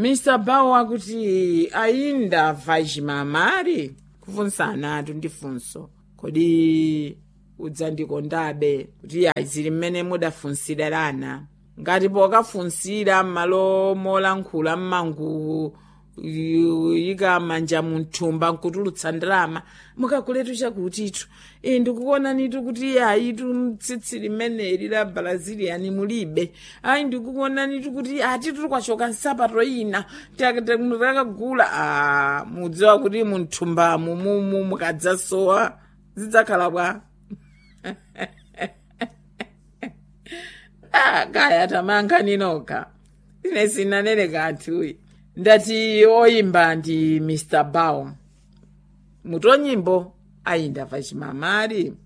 mr bawo akuti ayinda vachimamari kufunsana atu ndi funso kodi udzandikondabe kuti ayi zili mmene mudafunsirana ngati pokafunsira m'malo molankhula mmanguwu yika manja munthumba nkutulutsa ndalama mukakuletu chakutitu e ndikukuonanitu kuti ayitu tsitsi limeneli la brazilian mulibe ayi ndikukuonanitu kuti atitu tikwachoka nsapato ina takagula a mudziwa kuti munthumbamu mumu mukadzasowa zidzakhala bwa ah, kaya tamanga ninoka ine sinanene kanthuyi ndati oyimba ndi mr baum mutonyimbo ayinda vachimamari